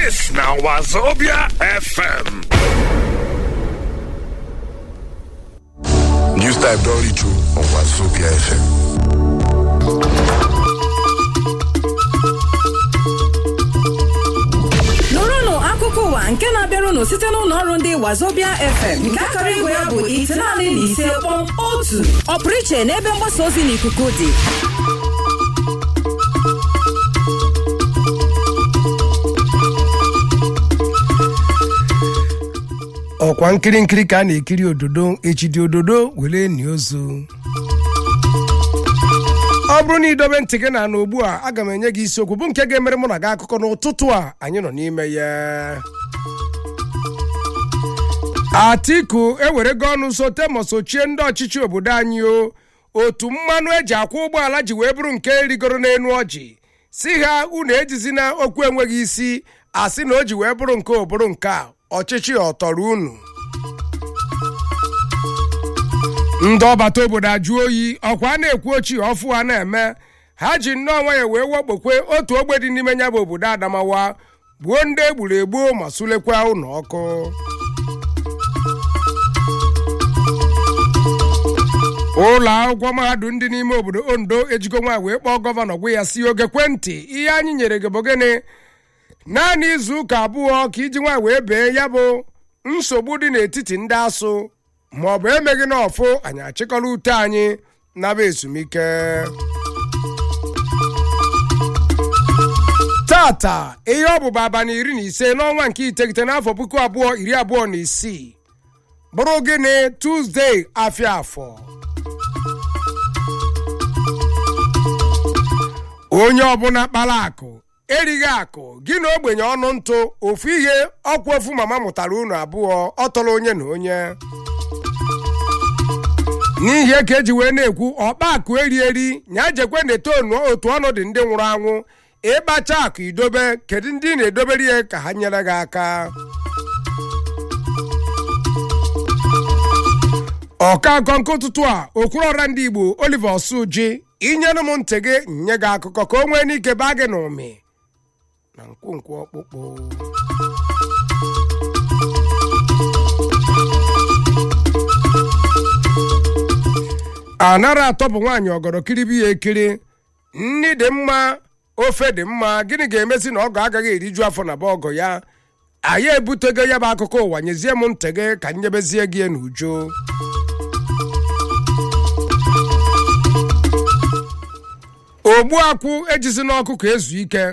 This now Wazobia FM. News type don reach you on Wazobia FM. nụrụnụ akụkọ ụwa nke na-abịarụnụ site n'ụlọ ọrụ ndị wazobia fm nke akara igwe ya bụ itenaanị na ise kpọm otu ọpụrụ iche n'ebe mgbasa ozi n'ikuku dị ọkwa nkiri nkiri ka a na-ekiri ododo echidi ododo were ni ozu ọ bụrụ na idobe ntị gị na ana ugbu a aga m enye gị isiokwu bụ nke ga-emere mụ na gị akụkọ n'ụtụtụ a anyị nọ n'ime ya atiku ewerego ọnụ sote ma sochie ndị ọchịchị obodo anyị o otu mmanụ eji akwụ ụgbọala ji wee bụrụ nke rigoro n'enu ọjị si ha unu ejizina okwu enweghị isi asị na o ji wee bụrụ nke obụrụ nke a ọchịchị ọtọrọ unu ndị ọbata obodo ajụ oyi ọkwa a na-ekwu ochie ọfụ a na-eme ha ji nnọọ nwayọ wee wakpokwe otu ogbe dị n'ime ya bụ obodo adamawa gbuo ndị egburu egbuo ma sulekwa ụlọ ọkụ ụlọ akwụkwọ mahadum ndị n'ime obodo ondo ejigo nwa wee kpọọ gọvanọ gwa ya si oge kwentị ihe anyị nyere gị bụ gịnị naanị izu ụka abụọ ka iji nwa wee bee ya bụ nsogbu dị n'etiti ndị asụ ma ọ bụ emeghị n'ọfụ anyị achịkọrọ ute anyị naba ezumike tata ihe ọ bụba abalị iri na ise n'ọnwa nke iteghete n'afọ puku abụọ iri abụọ na isii bụrụ gịnị tuzdee afịa afọ onye ọbụla kpara akụ erighị akụ gị na ogbenye ọnụ ntụ ofu ihe ọkwa ofu mama mụtara unu abụọ ọ tọrọ onye na onye n'ihi ka eji wee na-ekwu ọkpa akụ eri eri nya jekwe na-eto otu ọnụ dị ndị nwụrụ anwụ ịkpacha akụ idobe kedu ndị ị na-edobere ya ka ha nyere gị aka ọka akọ nke ụtụtụ a okwuru ọra ndị igbo oliver osuji inyere m ntị gị nye gị akụkọ ka o nwee n'ike baa gị n'ụmị na nkwonkwo ọkpụkpụ anara atọ bụ nwaanyị ọgọrọ kiribi ya ekiri nni dị mma ofe dị mma gịnị ga-emezi na ọgọ agaghị eriju afọ na be ọgọ ya anyị ebutego ya bụ akụkọ ụwa nyezie m ntị gị ka nyebezie gị n'uju ogbu akwụ ejizi n'ọkụ ka ezu ike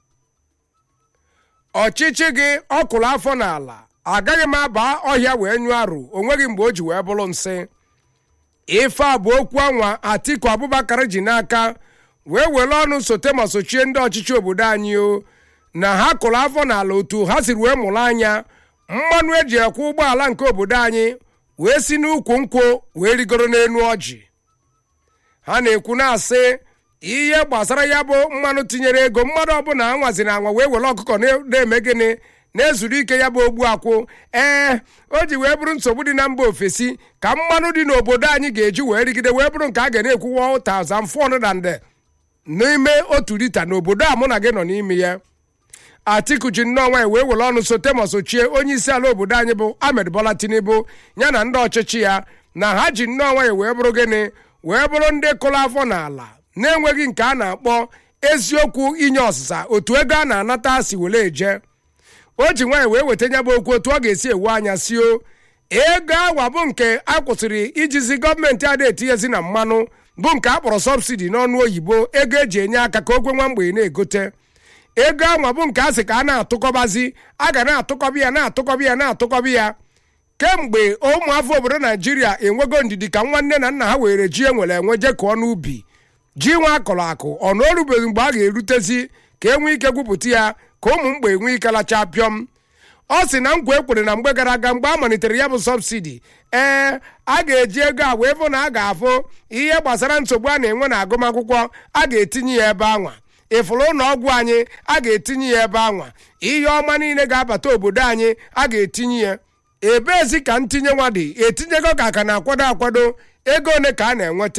ọchịchị gị ọkụrụ afọ n'ala agaghị m aba ọhịa wee nyụọ arụ onweghị mgbe o ji wee bụrụ nsị ife a bụ okwu anwa atiku abubakar ji n'aka wee were ọnụ sote ma sochie ndị ọchịchị obodo anyị o na ha kụrụ afọ n'ala otu ha siri wee mụrụ anya mmanụ eji ekwe ụgbọala nke obodo anyị wee si n'ukwu nkwụ wee rigoro n'enu ọjị ha na-ekwu na-asị ihe gbasara ya bụ mmanụ tinyere ego mmadụ ọbụla anwaziri anwa wee were ọkụkọ na-eme gịnị na-ezuru ike ya bụ ogbu akwụ ee o ji wee bụrụ nsogbu dị na mba ofesi ka mmanụ dị n'obodo anyị ga-eji wee rigide wee bụrụ nke a ga na-ekwu 1400 n'ime otu lita n'obodo a mụ na gị nọ n'ime ya atiku ji nnọọ nwaanyị wee were ọnụ sote ma sochie onye isi ala obodo anyị bụ ahmed bola tinubu ya na ndị ọchịchị ya na ha ji nnọọ nwaanyị wee bụrụ gịnị wee bụrụ ndị kụrụ afọ n'ala na-enweghị nke a na-akpọ eziokwu inye ọsịsa otu ego a na-anata si were eje o ji nwaanyị wee weta nya bụ okwu otu ọ ga-esi ewu anya si o ego awa bụ nke a kwụsịrị ijizi gọọmenti ada etinyezi na mmanụ bụ nke a kpọrọ sọbsidi n'ọnụ oyibo ego eji enye aka ka ogwe nwa mgbe na-egote ego anwa bụ nke a sị ka a na-atụkọbazi a ga na-atụkọba ya na-atụkọba ya na-atụkọba ya kemgbe ụmụafọ obodo naijiria enwego ndidi ka nwanne na nna ha were ji enwere enwe je kụọ n'ubi ji nwa akọrọ akụ ọ na orubeghị mgbe a ga-erutezi ka e nwee ike gwupụta ya ka ụmụ mgbe enwee ike lacha pịọm ọ sị na nkwa ekwere na mgbe gara aga mgbe a malitere ya bụ sọbsidi ee a ga-eji ego a wee fụ na a ga-afụ ihe gbasara nsogbu a na-enwe na agụmakwụkwọ a ga-etinye ya ebe anwa ịfụrụ ụlọ ọgwụ anyị a ga-etinye ya ebe anwa ihe ọma niile ga-abata obodo anyị a ga-etinye ya ebeezi ka ntinye nwa dị etinyego ka aka na-akwado akwado ego ole ka a na-enweta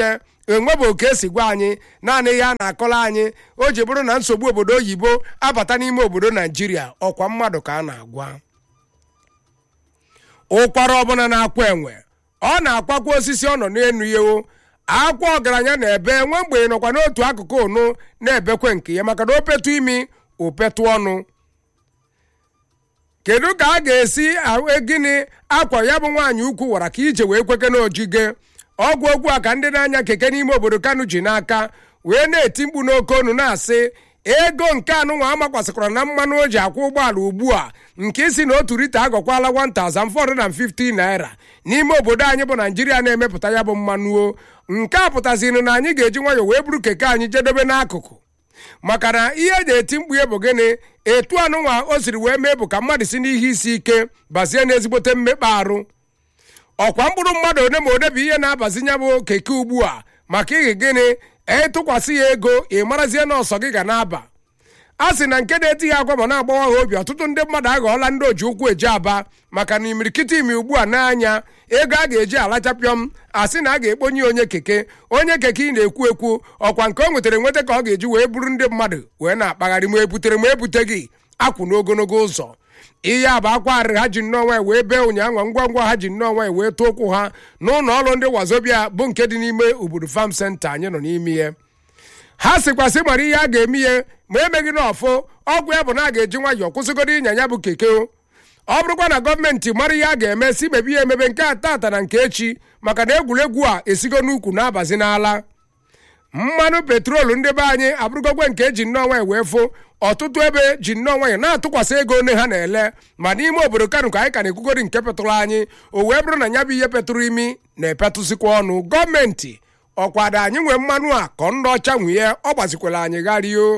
enwebe oke esi gwa anyị naanị ihe a na-akọla anyị o ji bụrụ na nsogbu obodo oyibo abata n'ime obodo naijiria ọkwa mmadụ ka a na-agwa ụkwara ọbụla na-akwa enwe ọ na-akwakwa osisi ọ nọ n'enu ya o akwa ọgaranya na-ebe nwe mgbe nọkwa n'otu akụkụ ụnụ na-ebekwe nke ya maka na opetu imi opetu ọnụ kedu ka a ga-esi ahụ gịnị akwa ya bụ nwaanyị ukwu wara ka ije wee kweke n'ojige ọgwụ okwu a ka ndị na-anya keke n'ime obodo kanu ji n'aka wee na-eti mkpu n'oke onu na-asị ego nke anụnwa amakwasịkwara na mmanụ o ji akwụ ụgbọala ugbu a nke isi na otu lita agọkwala 1450 naira n'ime obodo anyị bụ naijiria na-emepụta ya bụ mmanụ o nke a pụtaziri na anyị ga-eji nwayọọ wee buru keke anyị jedebe n'akụkụ maka na ihe eji eti mkpu ya bụ gịnị etu anụnwa o siri wee mee bụ ka mmadụ si n'ihe isi ike bazie n'ezigbote mmekpa arụ ọkwa mkpụrụ mmadụ one ma one bụ ihe na-abazinye bụ keke ugbu a maka ihe gịnị etụkwasị ya ego ị marazie na ọsọ gị ga na-aba a sị na nke na-eti ya agwa ma na-agbawa ha obi ọtụtụ ndị mmadụ aghọọla ndị oji ụkwụ eji aba maka na imirikiti imi ugbu a n'anya ego a ga-eji alachapịọm asị na a ga-ekponye onye keke onye keke ị na-ekwu ekwu ọkwa nke o nwetara nweta ka ọ ga-eji wee buru ndị mmadụ wee na-akpagharị ma ebutere ma ebute gị akwụ n'ogologo ụzọ ihe a bụ akwa arịrị ha ji nnọọ nwanyị wee bee ụnyaahụ ngwa ngwa ha ji nnọọ nwanyị wee tụọ ụkwụ ha n'ụlọ ọrụ ndị wazobia bụ nke dị n'ime obodo fam senta anyị nọ n'ime ihe ha sịkwasị mara ihe a ga-eme ihe ma emeghị na ọfụ ọgwụ ya bụ na a ga-eji nwayọọ kwụsịgodo ịnya ya bụ keke o ọ bụrụkwa na gọọmenti mara ihe a ga-eme si mebe ihe emebe nke a tata na nke echi maka na egwuregwu a esigo n'ukwu na-abazi n'ala mmanụ petrolu ndị be anyị abụrụgokwe nke eji nnọọ nwanyị wee fụ ọtụtụ ebe ji nnọọ nwanyị na-atụkwasị ego one ha na-ele ma n'ime obodo kanu ka anyị ka na-ekwugori nke petụrụ anyị o wee bụrụ na ya bụ ihe petụrụ imi na-epetụsịkwa ọnụ gọọmenti ọkwado anyị nwee mmanụ a ka ndị ọcha nwunye ọ gbazikwara anyị gharịo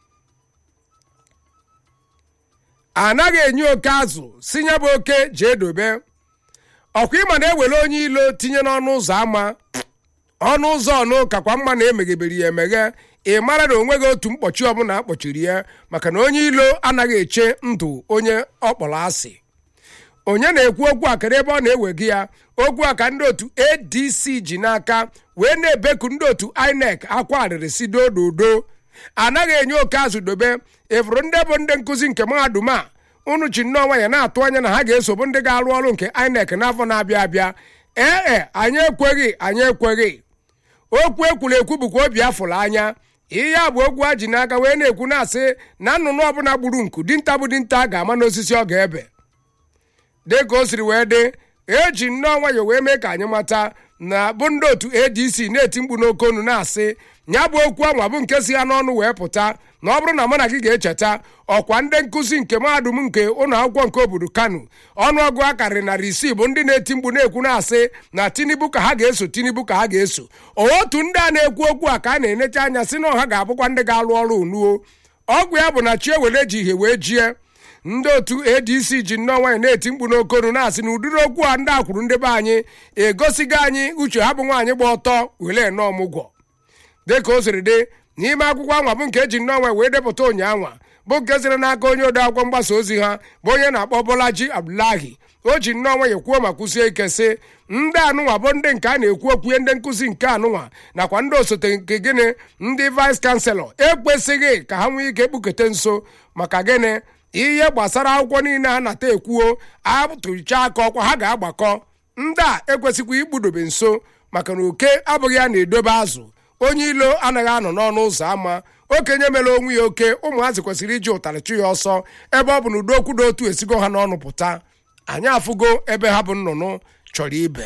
anaghị enye oke azụ si ya bụ oke jee dobe ọkwa ịma na-ewere onye ilo tinye n'ọnụ ụzọ ámá ọnụ ụzọ ọnụ kakwa mma na emeghebere ya emeghe ị mara na onweghị otu mkpọchi ọbụla akpọchiri ya maka na onye ilo anaghị eche ndụ onye ọ kpọrọ asị onye na-ekwu okwu a kere ebe ọ na-ewega ya okwu a ka ndị otu adc ji n'aka wee na-ebeku ndị otu inec akwa arịrị si dododo anaghị enye oke azụ dobe ịfụrụ ndị bụ ndị nkụzi nke mahadum a unu ji nnọọ nwanyị na-atụ anya na ha ga-esobu ndị ga-arụ ọrụ nke inec n'afọ na-abịa abịa ee e anyị ekweghị anyị ekweghị okwu ekwuru ekwu bụkwa obi afụrụ anya ihe a bụ okwu ha ji n'aka wee na-ekwu na-asị na nnụnụ ọbụla gburu nku dinta bụ dinta ga-ama n'osisi ọ ga-ebe dị ka o siri wee dị eji nnọọ nwayọ wee mee ka anyị mata na bụ ndị otu adc na-eti mkpu n'oke onu na-asị ya bụ okwu anwa bụ nke si ya n'ọnụ wee pụta na ọ bụrụ na mụ na gị ga-echeta ọkwa ndị nkụzi nke mahadum nke ụlọ akwụkwọ nke obodo kano ọnụọgụ a karịrị narị isii bụ ndị na-eti mkpu na-ekwu na-asị na tinubu ka ha ga-eso tinubu ka ha ga-eso otu ndị a na-ekwu okwu a ka a na-enecha anya si na ọha ga-abụkwa ndị ga-alụ ọrụ unuo ọgwụ ya bụ na chi ewere ji ihe wee jie ndị otu adc ji nnọọ nwanyị na-eti mkpu n'okonu na-asị na ụdịrị okwu a ndị akwụrụ ndị be anyị egosigo anyị uche ha bụ nwaanyị gba ọtọ were nnọọ ọmụgwọ dịka o siri dị n'ime akwụkwọ anwa bụ nke eji nnọọ nwanyị wee depụta ụnyaanwa bụ nke siri n'aka onye ode akwụkwọ mgbasa ozi ha bụ onye na-akpọ bọlaji abdulahi o ji nnọọ nwanyị kwuo ma kwụsie ike sị ndị anụnwa bụ ndị nke a na-ekwu okwu ndị nkụzi nke anụnwa nakwa ndị osote nke gịnị ndị vais kanselọ ekwesịghị ka ha nwee ike ekpukete nso maka gịnị ihe gbasara akwụkwọ niile ha nata ekwuo atụcha aka ọkwa ha ga-agbakọ ndị a ekwesịkwa ikpudobe nso maka na oke abụghị ya na-edobe azụ onye ilo anaghị anọ n'ọnụ ụzọ ámá okenye mere onwe ya oke ụmụazị kwesịrị iji ụtarị chụ ya ọsọ ebe ọ bụ na udo okwu dị otu esigo ha n'ọnụ pụta anyị afụgo ebe ha bụ nnụnụ chọrọ ibe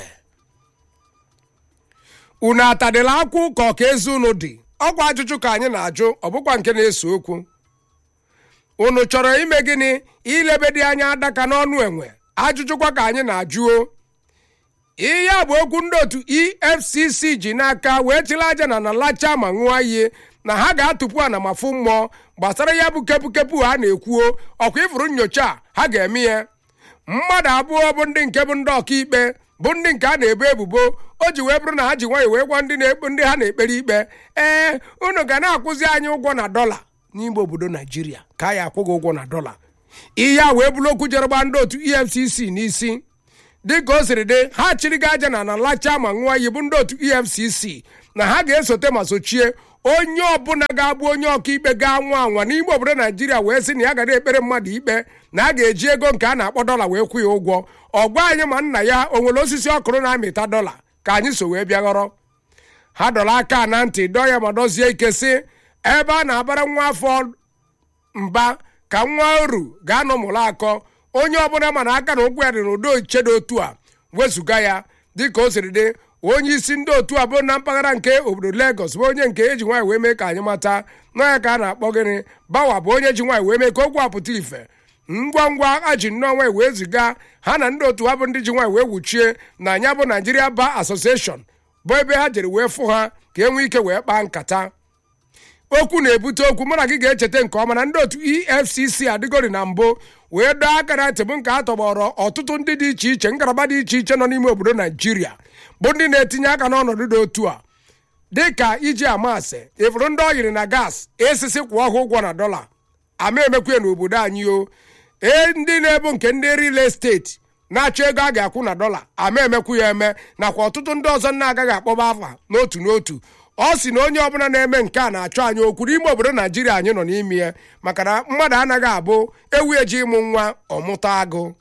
unu atadịla akwụ ka ọka ezi unu dị ọkwa ajụjụ ka anyị na-ajụ ọ bụkwa nke na-eso okwu unu chọrọ ime gịnị ilebe dị anya adaka n'ọnụ enwe ajụjụkwa ka anyị na-ajụo ihe a bụ okwu ndị otu efcc ji n'aka wee chịrị aja na na lacha ma ṅụọ iyi na ha ga-atụpụ ana ma fụ mmụọ gbasara ya bụ kepụkepụ ha na-ekwuo ọkwa ifuru nyocha a ha ga-eme ya mmadụ abụọ bụ ndị nke bụ ndị ọkaikpe bụ ndị nke a na-ebo ebubo o ji wee bụrụ na ha ji nwayọ wee gwa ndị na-ekpe ndị ha na-ekpere ikpe ee unu ga na-akwụzi anyị ụgwọ na dọla n'ime obodo naijiria ka a ya akwụ gị ụgwọ na dọla ihe a wee bụrụ okwu jere gba ndị otu efcc n'isi dịka o siri dị ha chịrị gị aja na na lacha ma ṅụọ iyi bụ ndị otu efcc na ha ga-esote ma sochie onye ọbụla ga-abụ onye ọkaikpe ga-anwa anwa n'ime obodo naijiria wee sị na ya gara ekpere mmadụ ikpe na a ga-eji ego nke a na-akpọ dọla wee kwụ ya ụgwọ ọ gwa anyị ma nna ya o nwere osisi ọkụrụ na-amịta dọla ka anyị so wee bịa ghọrọ ha dọrọ aka na ntị dọọ ya ma dozie ike sị ebe a na-abara nwa afọ mba ka nwa oru ga-anọ mụrụ akọ onye ọbụla mana aka na ụkwụ ya dị n'ụdị ochiche dị otu a wezụga ya dịka o siri dị onye isi ndị otu a bụ na mpaghara nke obodo Lagos bụ onye nke eji nwaanyị wee mee ka anyị mata na ya ka a na-akpọ gịnị bawa bụ onye ji nwaanyị wee mee ka okwu apụta ife ngwa ngwa a ji nnọọ nwaanyị wee ziga ha na ndị otu ha bụ ndị ji nwaanyị wee wuchie na anya bụ Nigeria Bar Association bụ ebe ha jere wee fụ ha ka e nwee ike wee kpaa nkata okwu na-ebute okwu mụ na gị ga-echeta nke ọma na ndị otu efcc adịgori na mbụ wee dọọ aka na ntị bụ nke a tọgbọrọ ọtụtụ ndị dị iche iche ngalaba dị iche iche nọ n'ime obodo naijiria bụ ndị na-etinye aka n'ọnọdụ dị otu a dị ka iji amasị ịfụrụ ndị ọ yiri na gas esisi kwụọ ha ụgwọ na dọla ama emekwe n'obodo anyị o ee ndị na-ebu nke ndị real estate na-achọ ego a ga-akwụ na dọla ama emekwu ya eme nakwa ọtụtụ ndị ọzọ na-agaghị akpọba afa n'otu n'otu ọ sị na onye ọbụla na-eme nke a na-achọ anyị okwu n'ime obodo naijiria anyị nọ n'ime ya maka na mmadụ anaghị abụ ewu eji ịmụ nwa ọmụta agụ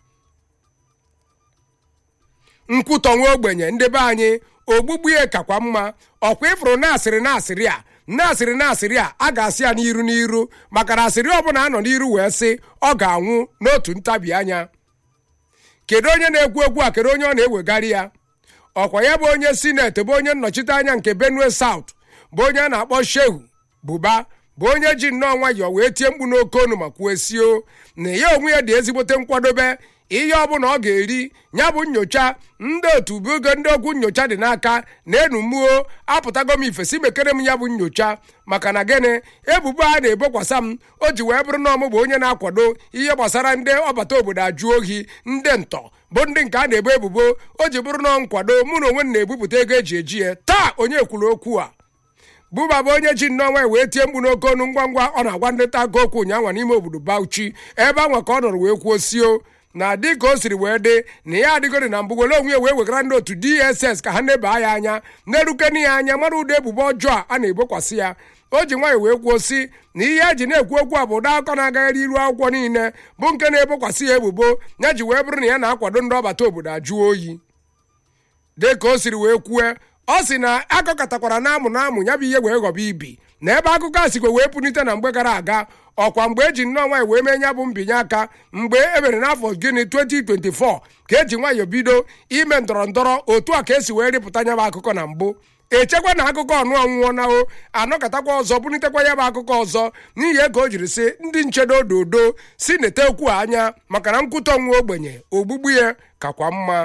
nkwutọ nwa ogbenye ndị be anyị ogbugbu ya kakwa mma ọkwa ịfụrụ na-asịrị na-asịrị a na-asịrị na-asịrị a a ga-asị ya n'iru n'iru maka na asịrị ọbụla anọ n'iru wee sị ọ ga-anwụ n'otu ntabi anya kedu onye na-ekwu okwu a kedu onye ọ na-ewegharị ya ọkwa ya bụ onye sineti bụ onye nnọchite anya nke benue south bụ onye a na-akpọ shehu buba bụ onye ji nnọọ nwayọọ wee tie mkpu n'oke onu ma kwuo sio na ya onwe ya dị ezigbote nkwadobe ihe ọbụla ọ ga-eri ya bụ nyocha ndị otu bugo ndị okwu nyocha dị n'aka na-enu muo apụtago m ifesi mekere m ya bụ nyocha maka na gịnị ebubo a na-ebokwasa m o ji wee bụrụ na ọmụ bụ onye na-akwado ihe gbasara ndị ọbata obodo ajụ ohi ndị ntọ bụ ndị nke a na-ebo ebubo o ji bụrụ na nkwado mụ na onwe m na-ebupụta ego eji eji ya taa onye kwuru okwu a buba bụ onye ji nnọọ wee tie mkpu n'oke ọnụ ngwa ngwa ọ na-agwa ndị nta akụkọ okwu ụnyaahụ n'ime obodo Bauchi ebe anwa ka ọ nọrọ wee kwuo sio na dị ka o siri wee dị na ya adịgori na mbụ were onwe ya wee wegara ndị otu DSS ka ha na-eba ya anya na-erukeni ya anya mara ụdị ebubo ọjọọ a na-ebokwasị ya o ji nwayọ wee kwuo si na ihe eji na-ekwu okwu a bụ ụdọ akọ na-agagharị iru akwụkwọ niile bụ nke na-ebokwasị ya ebubo ya ji wee bụrụ na ya na-akwado ndị ọbata obodo ajụ oyi dị ka o siri wee kwue ọ sị na akọkọtakwara na amụ na amụ ya bụ ihe wee ghọba ibi na ebe akụkọ a sikwe wee punite na mgbe gara aga ọkwa mgbe eji nnọọ nwaanyị wee mee ya bụ mbinye aka mgbe e mere n'afọ gịnị 2024 ka eji nwayọọ bido ime ndọrọ ndọrọ otu a ka esi wee rịpụta ya bụ akụkọ na mbụ echekwa na akụkọ ọnụ ọnwụọ na o anọkọtakwa ọzọ bunitekwa ya bụ akụkọ ọzọ n'ihi ego o jiri sị ndị nchedo ododo si neta okwu anya maka na nkwụtọ nwa ogbenye ogbugbu ya kakwa mma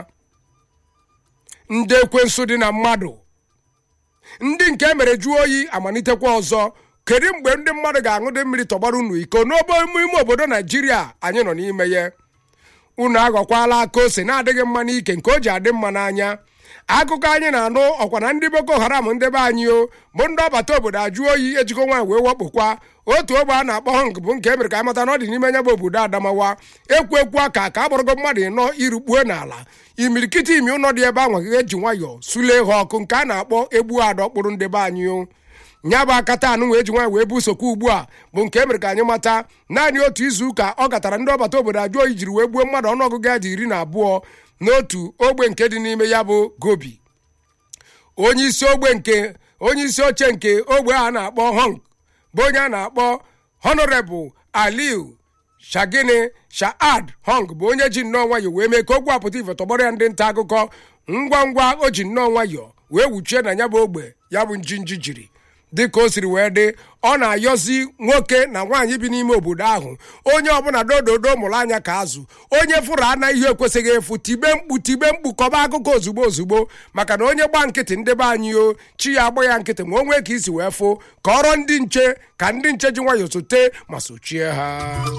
ndị ekwensu dị na mmadụ ndị nke mere jụọ oyi amalitekwa ọzọ kedu mgbe ndị mmadụ ga-aṅụdị mmiri tọgbara unu iko n'obo ime obodo naijiria anyị nọ n'ime ya unu aghọkwala aka ose na-adịghị mma n'ike nke o ji adị mma n'anya akụkọ anyị na-anụ ọkwa na ndị boko haram ndị be anyị o bụ ndị ọbata obodo ajụ oyi ejikọ nwaanyị wee wakpokwa otu ogbe a na-akpọ họng bụ nke emere ka amata na ọ dị n'ime nya bụ obodo adamawa ekwu ekwu aka ka a gbarago mmadụ ịnọ irukpuo n'ala imirikiti imi ụlọ dị ebe ahụ eji nwayọọ sulee ha ọkụ nke a na-akpọ egbu adọkpụrụ ndị be anyị o nya bụ akata anụ wee ji nwaanyị wee bụ sokwa ugbu a bụ nke emere ka anyị mata naanị otu izu ụka ọ gatara ndị ọbata obodo ajụ oyi jiri wee gbuo mmadụ ọnụọgụgụ ya dị iri na abụọ n'otu ogbe nke dị n'ime ya bụ gobi onye isi ogbe nke onye isi oche nke ogbe a na-akpọ hong bụ onye a na-akpọ honorable aliu shagini shaad hong bụ onye ji nnọọ nwayọ wee mee ka okwu apụta ife tọgbọrọ ya ndị nta akụkọ ngwa ngwa o ji nnọọ nwayọ wee wuchie na ya bụ ogbe ya bụ njinji jiri dịka o siri wee dị ọ na-ayọzi nwoke na nwaanyị bi n'ime obodo ahụ onye ọbụla dododo mụrụ anya ka azụ onye fụrụ ana ihe ekwesịghị efu tibe mkpu tibe mkpu kọba akụkọ ozugbo ozugbo maka na onye gba nkịtị ndị be anyị o chi ya agba ya nkịtị ma o nwee ka isi wee fụ ka ọrọ ndị nche ka ndị nche ji nwayọọ sote ma sochie ha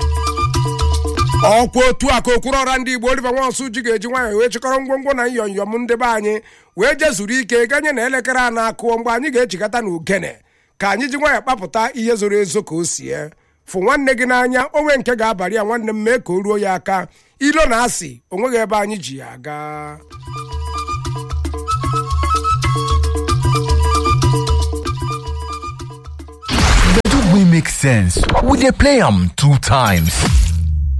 ọkwa otu a ka okwuru ọra ndị igbo oliver nwansu ji ga-eji nwayọọ wee chịkọrọ ngwongwo na nyọnyọm ndị be anyị wee jezuru ike ganye na elekere a na-akụọ mgbe anyị ga-echikọta na ugene ka anyị ji nwayọọ kpapụta ihe zoro ezo ka o sie fụ nwanne gị n'anya onwe nke ga-abalị ya nwanne m mee ka o ruo ya aka ilo na asị onweghị ebe anyị ji ya aga make sense. We dey play am two times.